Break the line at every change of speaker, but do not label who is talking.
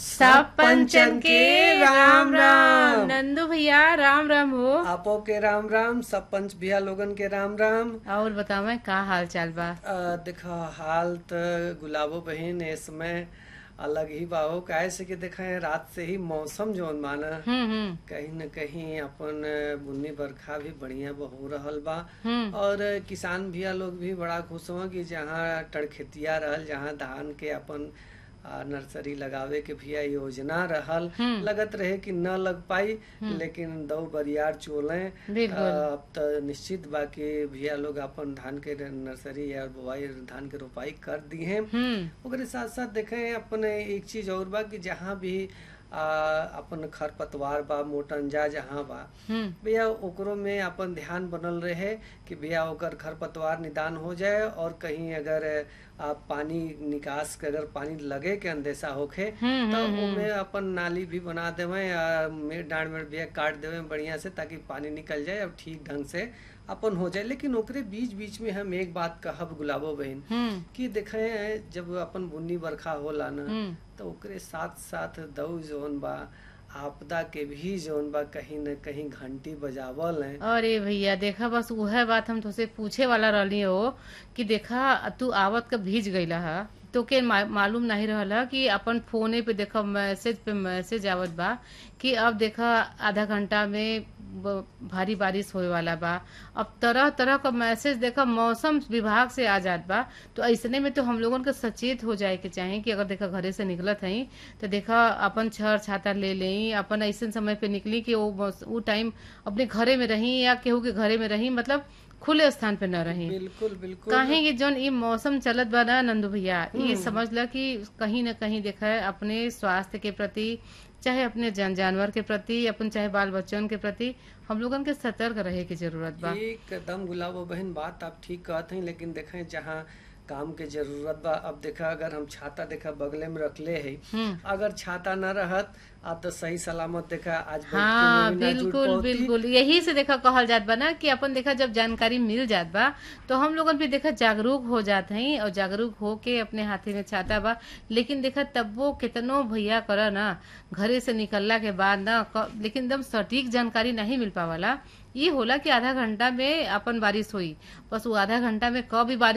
सब पंचन के राम राम नंदू भैया राम राम हो
आपो के राम राम सब पंच भैया लोगन के राम राम
और बतावे का हाल चाल बा
अ, देखा हाल त गुलाबो बहन इस समय अलग ही बाहो काहे से कि देखा है रात से ही मौसम जोन माना
हम्म हम्म
कहीं न कहीं अपन बुन्नी बरखा भी बढ़िया हो रहल बा
हम्म
और किसान भैया लोग भी बड़ा खुश हुआ कि जहाँ टड़खेतिया रहल जहाँ धान के अपन आ, नर्सरी लगावे के भैया योजना रहल
हम्म।
लगत रहे कि न लग पाई लेकिन दो बरियार चोले
बिल्कुल।
अब तो निश्चित बा कि भैया लोग अपन धान के नर्सरी या बुआई धान के रोपाई कर दी हैं
हम्म
ओकरे साथ साथ देखें अपन एक चीज और बा कि जहाँ भी आ, अपन खरपतवार बा मोटंजा जहाँ बा
हम्म
भैया ओकरो में अपन ध्यान बनल रहे कि भैया ओकर खरपतवार निदान हो जाए और कहीं अगर आ, पानी निकास के अगर पानी लगे के अंदेशा होखे
हम्म,
तो
हम्म,
ओमे अपन नाली भी बना देवे या मेड़ डांड में भैया काट देवे बढ़िया से ताकि पानी निकल जाए और ठीक ढंग से अपन हो जाए लेकिन ओकरे बीच बीच में हम एक बात कहब गुलाबो बहन
हम्म
कि देखे जब अपन बुन्नी बरखा होला ना
हम्म
तो ओकरे साथ साथ दऊ जोन बा आपदा के भी जोन बा कहीं न कहीं घंटी बजावल है
अरे भैया देखा बस उहे बात हम तुझसे पूछे वाला रहली हो कि देखा तू आवत का भीज गईला हा तो के मा, मालूम नहीं रहला कि अपन फोने पे देखा मैसेज पे मैसेज आवत बा कि अब देखा आधा घंटा में ब- भारी बारिश होए वाला बा अब तरह तरह का मैसेज देखा मौसम विभाग से आ जात बा तो ऐसने में तो हम लोगन के सचेत हो जाए के चाहे कि अगर देखा घरे से निकलत हई तो देखा अपन छर छाता ले लें अपन ऐसे समय पे निकली कि वो मौस- वो टाइम अपने घरे में रही या केहू के घरे में रही मतलब खुले स्थान पे न रही
बिल्कुल बिल्कुल
काहे कि जौन ई मौसम चलत बा ना नंदू भैया ये समझ ल कि कहीं न कहीं देखा है अपने स्वास्थ्य के प्रति चाहे अपने जन जानवर के प्रति अपन चाहे बाल बच्चन के प्रति हम लोगन के सतर्क रहे की जरूरत बा
एकदम गुलाबो बहन बात आप ठीक कहत हैं लेकिन देखें जहाँ काम के जरूरत बा अब देखा अगर हम छाता देखा बगले में रखले है
हम्म
अगर छाता न रहत आप तो सही सलामत देखा आज बैठ के
हाँ
में भी ना जुड़
बिल्कुल
पौती।
बिल्कुल यही से देखा कहल जात बा ना कि अपन देखा जब जानकारी मिल जात बा तो हम लोगन भी देखा जागरूक हो जात हई और जागरूक हो के अपने हाथे में छाता बा लेकिन देखा तब वो कितनो भैया कर ना घरे से निकलला के बाद ना क- लेकिन एकदम सटीक जानकारी नहीं मिल पावाला ये होला कि आधा घंटा में अपन बारिश हुई बस वो आधा घंटा में कब भी बारिश